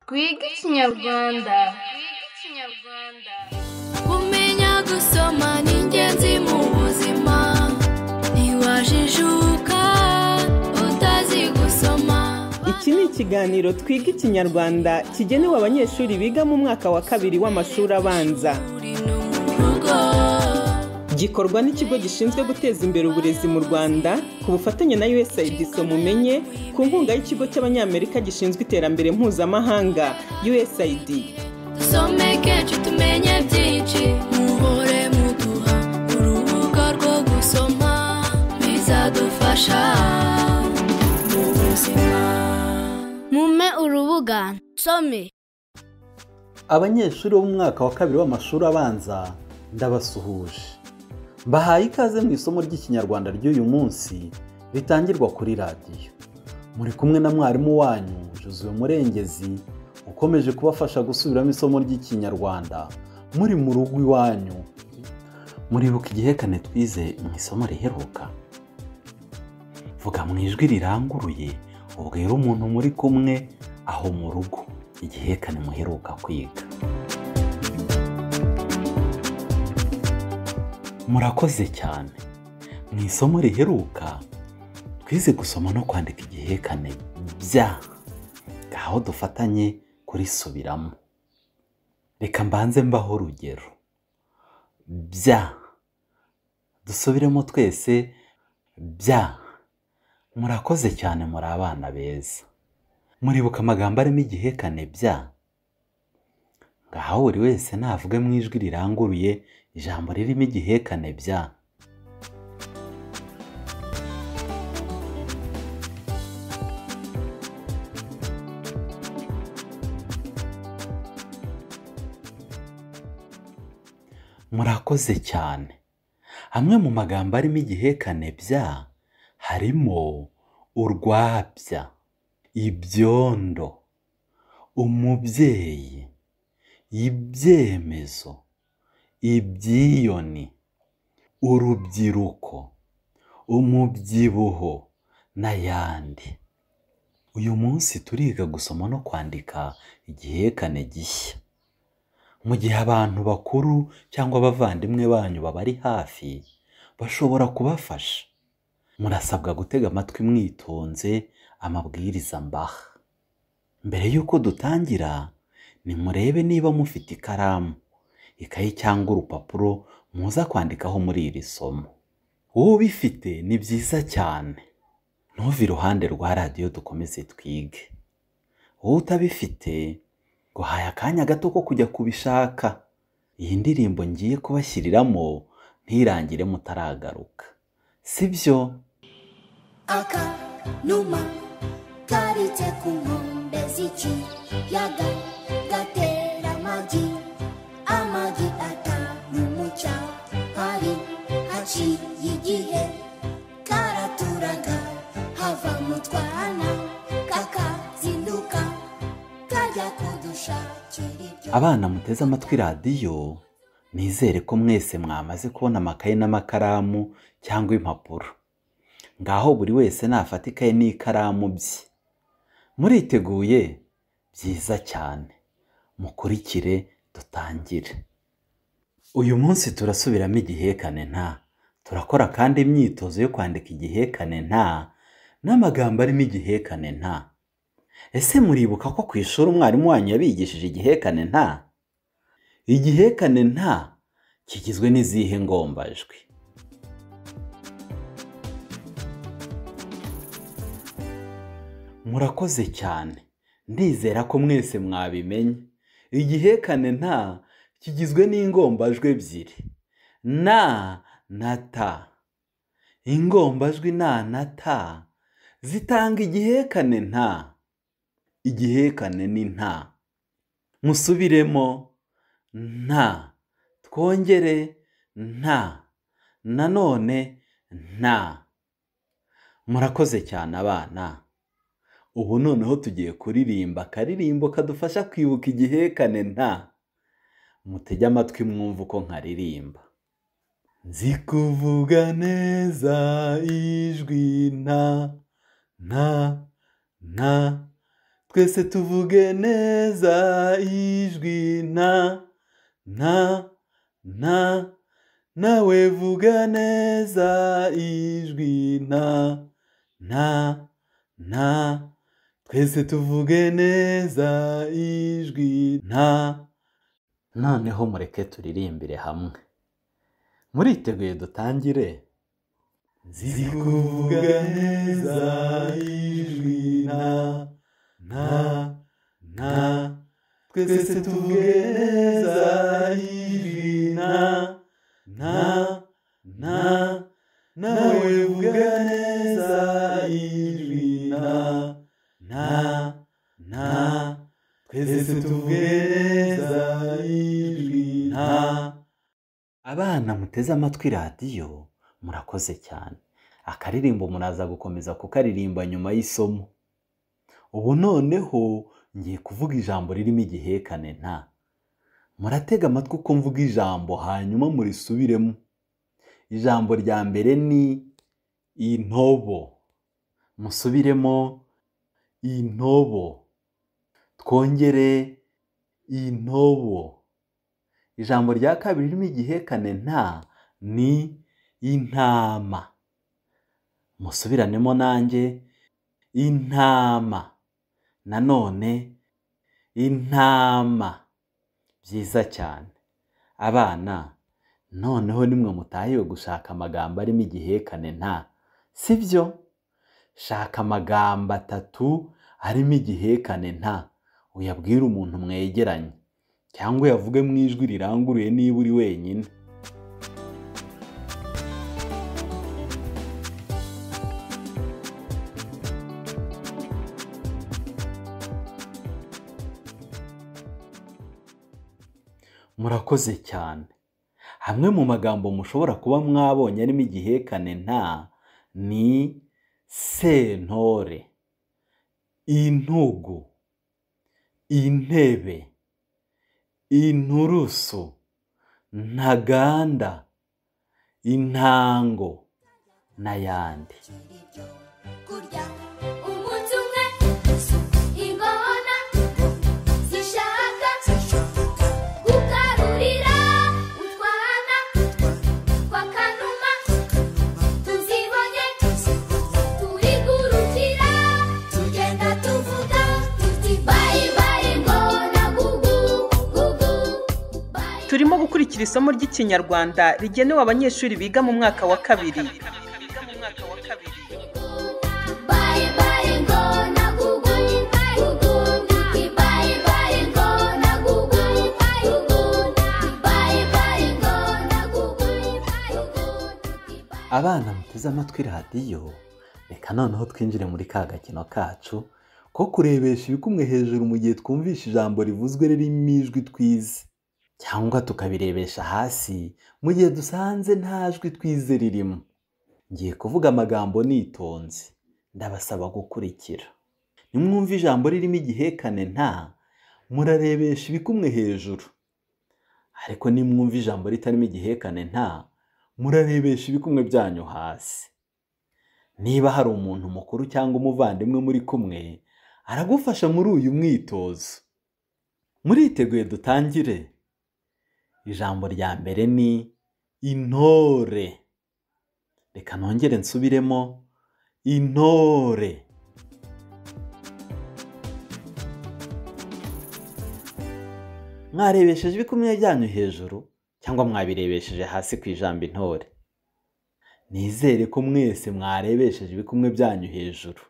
twige ikinyarwanda kumenya gusoma ni ingenzi mu buzima ntiwajijuka utazi gusoma Iki ni ikiganiro twiga ikinyarwanda kigenewe abanyeshuri biga mu mwaka wa kabiri w'amashuri abanza uri no mu rugo gikorwa n'ikigo gishinzwe guteza imbere uburezi mu rwanda ku bufatanye na usaid mumenye ku nkunga y'ikigo cy'abanyamerika gishinzwe iterambere mpuzamahanga usaid dusomeke tumenye byinshi muhore muduha urubuga rwo gusoma bizadufasha mu buzima mume urubuga nsome abanyeshuri bo mu mwaka wa kabiri w'amashuri abanza ndabasuhuje mbahaye ikaze mu isomo ry'ikinyarwanda ry'uyu munsi ritangirwa kuri radiyo muri kumwe na mwarimu wanyu Josuwe Murengezi ukomeje kubafasha gusubiramo isomo ry'ikinyarwanda muri mu rugo iwanyu muribuka igihekane twize mu isomo riheruka vuga mu ijwi riranguruye ubwira umuntu muri kumwe aho mu rugo igihekane muheruka kwiga murakoze cyane mu isomo riheruka twize gusoma no kwandika igihekane bya ngaho dufatanye kurisubiramo reka mbanze mbaho urugero bya dusubiremo twese bya murakoze cyane muri abana beza muribuka amagambo arimo igihekane bya ngaho buri wese navuge mu ijwi riranguruye ijambo ririmo igihekane bya murakoze cyane amwe mu magambo arimo igihekane bya harimo urwabya ibyondo umubyeyi ibyemezo ibyiyoni urubyiruko umubyibuho n'ayandi uyu munsi turiga gusoma no kwandika igihekane gishya mu gihe abantu bakuru cyangwa abavandimwe banyu babari hafi bashobora kubafasha murasabwa gutega amatwi mwitonze amabwiriza mbaha mbere y'uko dutangira nimurebe niba mufite ikaramu ikayi cyangwa urupapuro muza kwandikaho muri iri somo wowe ubifite ni byiza cyane ntuve iruhande rwa radiyo dukomeze twige wowe utabifite guhaye akanya gato ko kujya kubishaka iyi ndirimbo ngiye kubashyiriramo ntirangire mutaragaruka si byo akanuma karitse ku nkombe z'ikiyaga gatera amagi amagi atanu mu cyahari haciye igihe karaturaga hava mu twana kakazinduka kajya kudushakira ibyo abana muteze amatwi radiyo nizere ko mwese mwamaze kubona amakaye n'amakaramu cyangwa impapuro ngaho buri wese nafata ikaye n'ikaramu bye muriteguye byiza cyane mukurikire dutangire uyu munsi turasubiramo igihekane nta turakora kandi imyitozo yo kwandika igihekane nta n'amagambo arimo igihekane nta ese muribuka ko ku ishuri umwarimu wanyu yabigishije igihekane nta igihekane nta kigizwe n'izihe ngombajwi murakoze cyane ndizera ko mwese mwabimenye igihekane nta kigizwe n'ingombajwi ebyiri na na ta ingombajwi na na ta zitanga igihekane nta igihekane ni nta musubiremo nta twongere nta nanone nta murakoze cyane abana ubu noneho tugiye kuririmba akaririmbo kadufasha kwibuka igihekane nta mutege amatwi mwumve uko nkaririmba nzi kuvuga neza ijwi nta nta nta twese tuvuge neza ijwi nta nta nta nawe vuga neza ijwi nta nta nta twese tuvuge neza ijwi nta noneho mureke turirimbire hamwe muriteguye dutangire nzi kuvuga neza ijwi nta nta nta twese tuvuge neza ijwi nta nta nta nawe vuga neza ijwi nta nta nta twese tuvuge neza ijwi nta abana muteze amatwi radiyo murakoze cyane akaririmbo muraza gukomeza kukaririmba nyuma y'isomo ubu noneho ngiye kuvuga ijambo ririmo igihekane nta muratega amatwi uko mvuga ijambo hanyuma murisubiremo ijambo rya mbere ni intobo musubiremo intobo twongere intobo ijambo rya kabiri ririmo igihekane nta ni intama musubiranemo nanjye intama nanone intama byiza cyane abana noneho nimwe mutahiwe gushaka amagambo arimo igihekane nta sibyo shaka amagambo atatu arimo igihekane nta uyabwire umuntu mwegeranye cyangwa uyavuge mu ijwi riranguruye niba uri wenyine murakoze cyane amwe mu magambo mushobora kuba mwabonye arimo igihekane nta ni sentore intugu intebe inturusu ntaganda intango n'ayandi kurya umunsi umwe ingona zishaka gukarurira utwana twa kanuma tuzibonye turi gurukira tugenda tuvuga tuti bayi bayi ngona gugu gugu bayi turimo gukurikira isomo ry'ikinyarwanda rigenewe abanyeshuri biga mu mwaka wa kabiri Bye bye ngona gugu gugu bye bye ngona gugu gugu bye bye ngona gugu abana muteze amatwi radiyo reka noneho twinjire muri ka gakino kacu ko kurebesha ibikumwe hejuru mu gihe twumvisha ijambo rivuzwe ririmo ijwi twize cyangwa tukabirebesha hasi mu gihe dusanze nta jwi twize ririmo ngiye kuvuga amagambo nitonze ndabasaba gukurikira nimwumva ijambo ririmo igihekane nta murarebesha ibikumwe hejuru ariko nimwumva ijambo ritarimo igihekane nta murarebesha ibikumwe byanyu hasi niba hari umuntu mukuru cyangwa umuvandimwe muri kumwe aragufasha muri uyu mwitozo muriteguye dutangire ijambo rya mbere ni intore reka nongere nsubiremo intore mwarebesheje ibikumwe byanyu hejuru cyangwa mwabirebesheje hasi ku ijambo intore nizere ko mwese mwarebesheje ibikumwe byanyu hejuru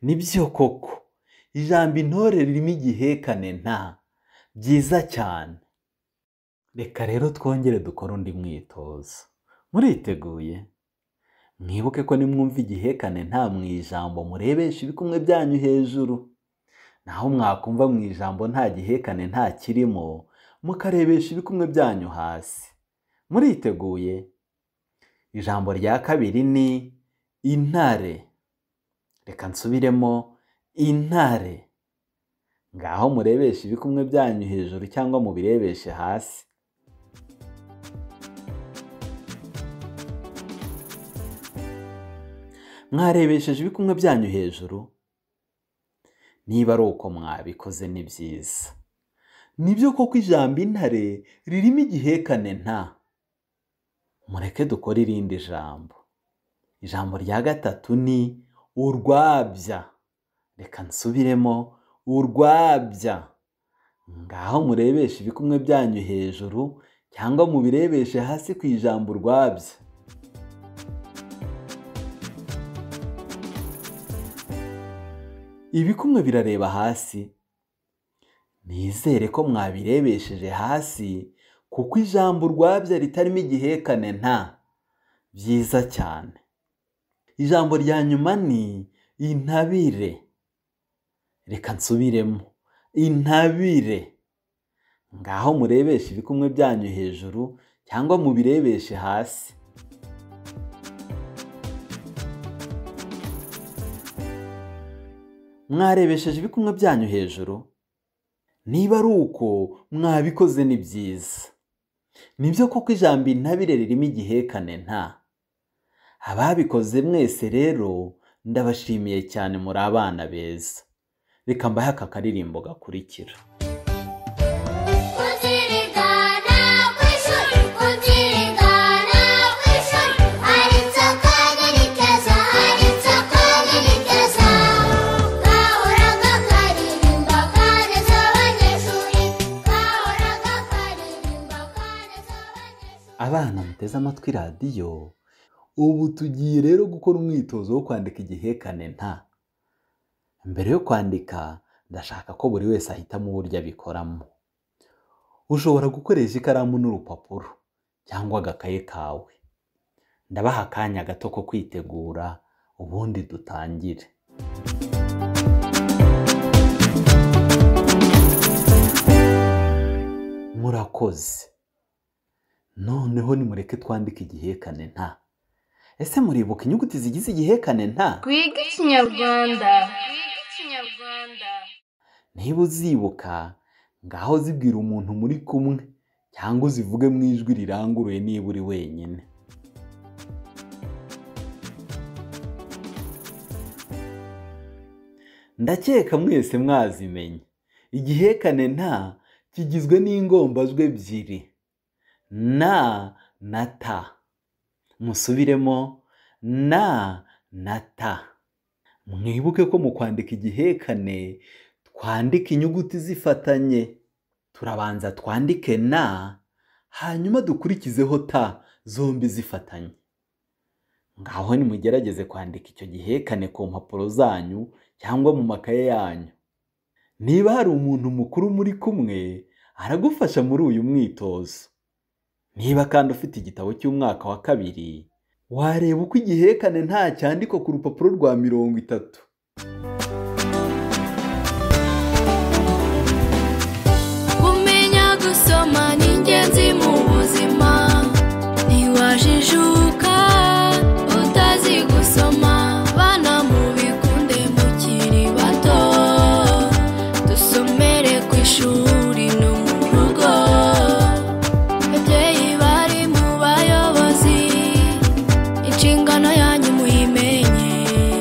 nibyo koko ijambo intore ririmo igihekane nta byiza cyane reka rero twongere dukore undi mwitozo muriteguye mwibuke ko nimwumva igihekane nta mu ijambo murebesha ibikumwe byanyu hejuru naho mwakumva mu ijambo nta gihekane nta kirimo mukarebesha ibikumwe byanyu hasi muriteguye ijambo rya kabiri ni intare reka nsubiremo intare ngaho murebesha ibikumwe byanyu hejuru cyangwa mubirebeshe hasi mwarebesheje ibikumwe byanyu hejuru niba ari uko mwabikoze ni byiza nibyo koko ijambo intare ririmo igihekane nta mureke dukore irindi jambo ijambo rya gatatu ni urwabya reka nsubiremo urwabya ngaho murebeshe ibikumwe byanyu hejuru cyangwa mubirebeshe hasi ku ijambo urwabya ibikumwe birareba hasi nizere ko mwabirebesheje hasi kuko ijambo urwabya ritarimo igihekane nta byiza cyane ijambo rya nyuma ni intabire reka nsubiremo intabire ngaho murebeshe ibikumwe byanyu hejuru cyangwa mubirebeshe hasi mwarebesheje ibikumwe byanyu hejuru niba ari uko mwabikoze ni byiza nibyo koko ijambo intabire ririmo igihekane nta ababikoze mwese rero ndabashimiye cyane muri abana beza reka mbahe aka karirimbo gakurikira kuzirigana ku ishuri kuzirigana ku ishuri ari inzoka nini keza ari inzoka nini keza gahoraga karirimba kaneza abanyeshuri gahoraga karirimba kaneza abanyeshuri abana muteze amatwi radiyo ubu tugiye rero gukora umwitozo wo kwandika igihekane nta mbere yo kwandika ndashaka ko buri wese ahitamo uburyo abikoramo ushobora gukoresha ikaramu n'urupapuro cyangwa agakaye kawe ndabaha akanya gato ko kwitegura ubundi dutangire murakoze noneho nimureke twandike igihekane nta ese muribuka inyuguti zigize igihekane nta Twiga Ikinyarwanda. niba uzibuka ngaho zibwira umuntu muri kumwe cyangwa uzivuge mu ijwi riranguruye niba uri wenyine ndakeka mwese mwazimenye igihekane nta kigizwe n'ingombajwi ebyiri na na ta musubiremo na na ta mwibuke ko mu kwandika igihekane twandika inyuguti zifatanye turabanza twandike na hanyuma dukurikizeho ta zombi zifatanye ngaho nimugerageze kwandika icyo gihekane ku mpapuro zanyu cyangwa mu makaye yanyu niba hari umuntu mukuru muri kumwe aragufasha muri uyu mwitozo niba kandi ufite igitabo cy'umwaka wa kabiri wareba uko igihekane nta cyandikwa ku rupapuro rwa mirongo itatu kumenya gusoma ni ingenzi mu buzima ntiwajijuka utazi gusoma bana mubikunde mukiri bato dusomere ku ishuri no mu rugo babyeyi bari mu bayobozi inshingano yanyu muyimenye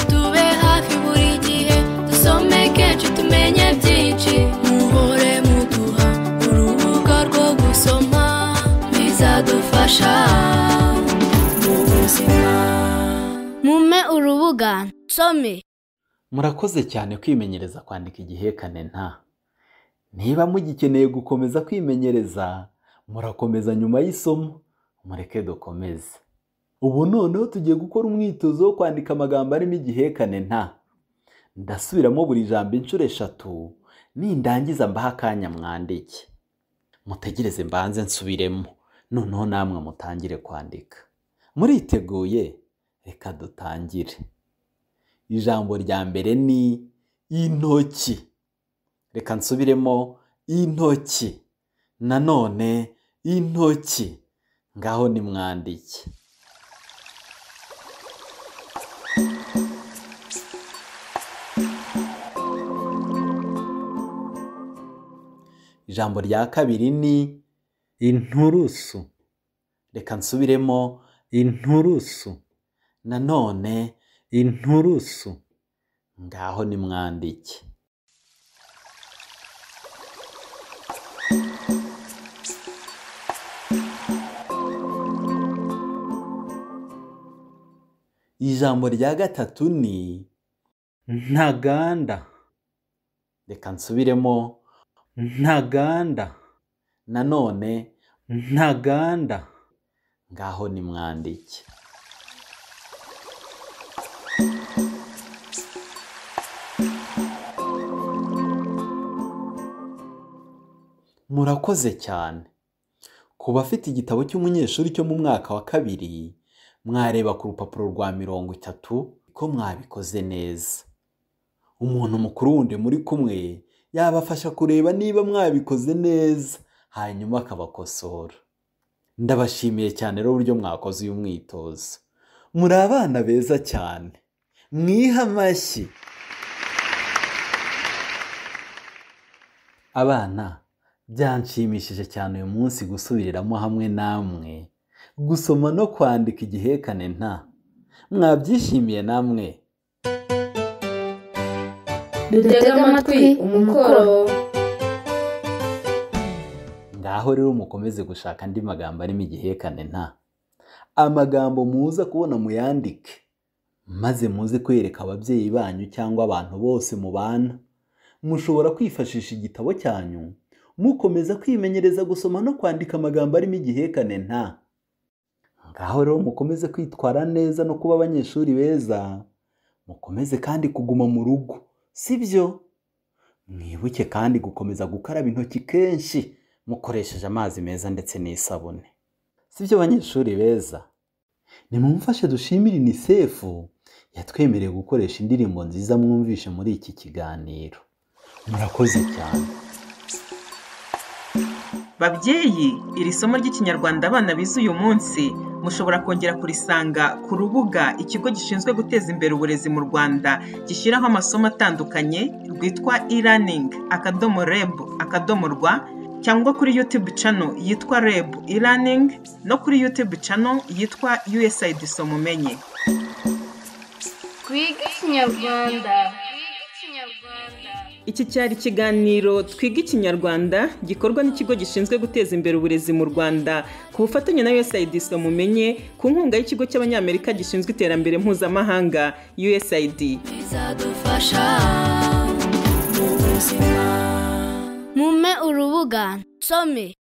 tube hafi buri gihe dusome kenshi tumenye byinshi muhore muduha urubuga rwo gusoma bizadufasha mu buzima Mume urubuga nsome. Murakoze cyane kwimenyereza kwandika igihekane nta. Niba mugikeneye gukomeza kwimenyereza, murakomeza nyuma y'isomo, mureke dukomeze. Ubu noneho tugiye gukora umwitozo wo kwandika amagambo arimo igihekane nta. Ndasubiramo buri jambo inshuro eshatu, nindangiza mbaha akanya mwandike. Mutegereze mbanze nsubiremo, noneho namwe mutangire kwandika. Muriteguye? Reka dutangire. ijambo rya mbere ni intoki reka nsubiremo intoki nanone intoki ngaho nimwandike ijambo rya kabiri ni inturusu reka nsubiremo inturusu nanone inturusu ngaho nimwandike ijambo rya gatatu ni ntaganda reka nsubiremo ntaganda nanone ntaganda ngaho nimwandike murakoze cyane ku bafite igitabo cy'umunyeshuri cyo mu mwaka wa kabiri mwareba ku rupapuro rwa mirongo itatu ko mwabikoze neza umuntu mukuru wundi muri kumwe yabafasha kureba niba mwabikoze neza hanyuma akabakosora ndabashimiye cyane rero uburyo mwakoze uyu mwitozo muri abana beza cyane mwiha amashyi abana byanshimishije cyane uyu munsi gusubiriramo hamwe namwe gusoma no kwandika igihekane nta mwabyishimiye namwe dutega amatwi umukoro ngaho rero mukomeze gushaka andi magambo arimo igihekane nta amagambo muza kubona muyandike maze muze kwereka ababyeyi banyu cyangwa abantu bose mubana mushobora kwifashisha igitabo cyanyu mukomeza kwimenyereza gusoma no kwandika amagambo arimo igihekane nta ngaho rero mukomeze kwitwara neza no kuba abanyeshuri beza mukomeze kandi kuguma mu rugo sibyo mwibuke kandi gukomeza gukaraba intoki kenshi mukoresheje amazi meza ndetse n'isabune sibyo banyeshuri beza nimumfashe dushimire unisefu yatwemereye gukoresha indirimbo nziza mwumvishe muri iki kiganiro murakoze cyane babyeyi iri somo ry'ikinyarwanda abana bize uyu munsi mushobora kongera kurisanga ku rubuga ikigo gishinzwe guteza imbere uburezi mu rwanda gishyiraho amasomo atandukanye rwitwa e-learning akadomo reb akadomo rwa cyangwa kuri youtube channel yitwa reb e-learning no kuri youtube channel yitwa usaid somumenye twiga ikinyarwanda twiga ikinyarwanda Iki cyari ikiganiro Twiga Ikinyarwanda gikorwa n'ikigo gishinzwe guteza imbere uburezi mu Rwanda ku bufatanye na USAID mumenye ku nkunga y'ikigo cy'Abanyamerika gishinzwe iterambere mpuzamahanga USAID. bizadufasha mu buzima mume urubuga nsome